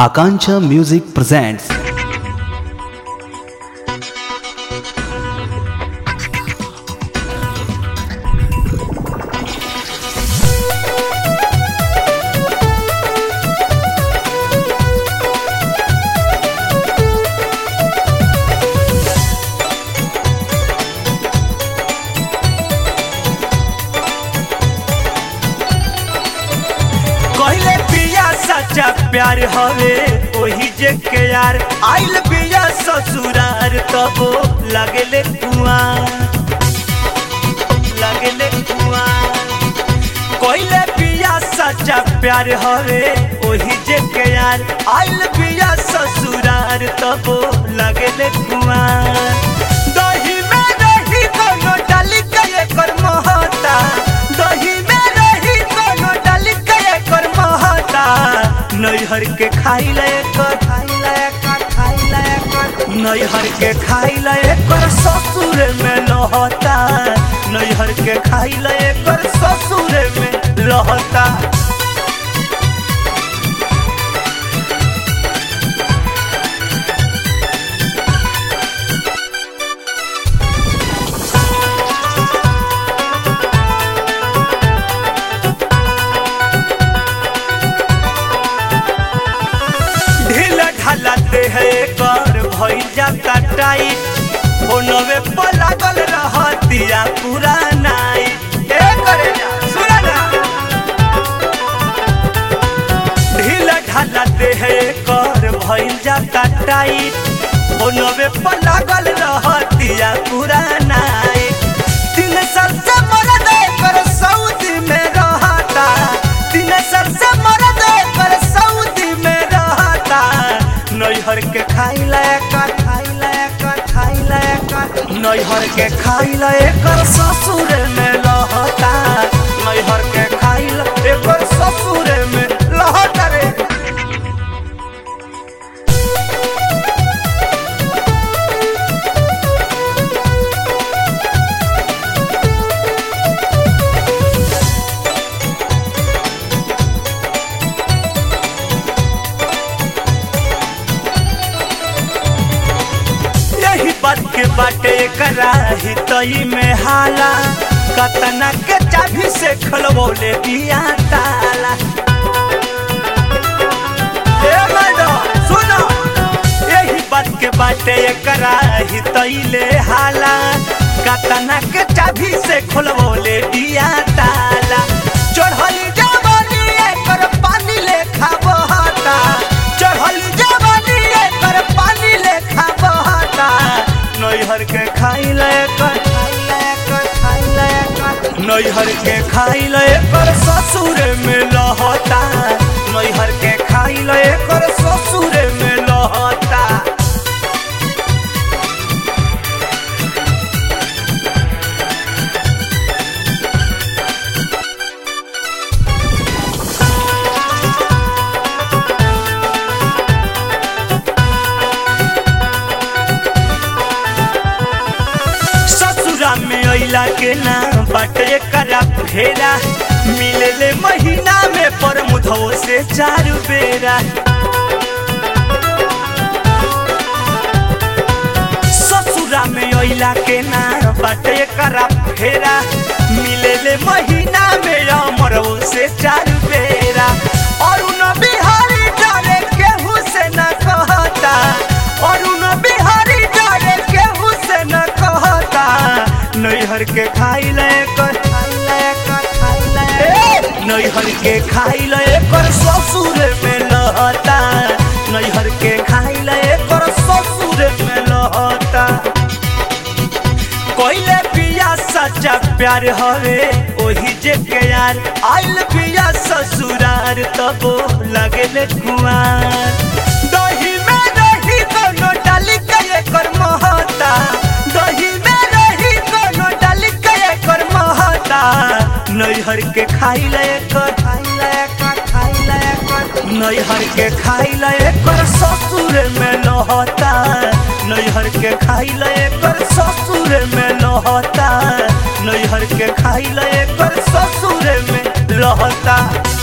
Akancha Music presents कहले पिया सच्चा प्यार हवे ओही जे के यार आइल पिया ससुरार तबो लगले कुआं लगले कुआं कहले पिया सच्चा प्यार हवे ओही जे के यार आइल पिया ससुरार तबो लगले कुआं दही में रही कोनो डाली के एकर महता दही में रही कोनो डाली के एकर महता नैहर के खाई ले कर खाई ले कर खाई ले कर नैहर के खाई ले कर ससुर में लहता नैहर के खाई ले कर ससुर में लहता ढील ढालते है कर भइल जाता टाइट फोनवे पर लागल रहतिया पूरा नाइट ए करे जा सुना ना ढील ढालते है कर भइल जाता टाइट फोनवे पर लागल रहतिया पूरा नाइट तीन साल से मरद कर सऊदी में रहता तीन साल से मरद कर सऊदी में रहता नैहर के खाई लायक खाई लायक खाई लायक नैहर के खाई लायक ससुर में लहता नैहर के खाई लायक ससुर में लहता रे यही बात के बाटे कराही तई में हाला कतना के चाभी से खलबोले दिया ताला ए मैडम सुनो यही बात के बाटे कराही तई ले हाला कतना के चाभी से खोलबोले दिया ताला चढ़ली जवानी एकर पानी लेखा बहता चढ़ली जवानी एकर पानी लेखा बहता नैहर के खाई लेकर खाई लेकर खाई लेकर नैहर के खाई लेकर ससुर में लहता नैहर के खाई लेकर ससुर में लहता ससुरा में अइला के ना बाटे करा फेरा मिलेले महीना में पर मुधो से चार बेरा ससुरा में अइला के ना बाटे करा फेरा मिलेले महीना में अमरो से चार बेरा और उन बिहारी डरे केहू से न कहता और उन बिहारी डरे केहू से न कहता नैहर के खाई ले कर खाई ले कर खाई ले नैहर के खाई ले कर ससुर में लहता नैहर के खाई ले कर ससुर में लहता कोइले पिया सच्चा प्यार हवे ओही जे के यार आइल पिया ससुरार तबो लगले कुआर दही में रही कोनो डाली के एकर महता दही में रही कोनो डाली के एकर महता नैहर के खाई ले कर खाई ले कर खाई ले कर नैहर के खाई ले कर ससुर में लहता नैहर के खाई ले कर ससुर में लहता नैहर के खाई ले कर ससुर में लहता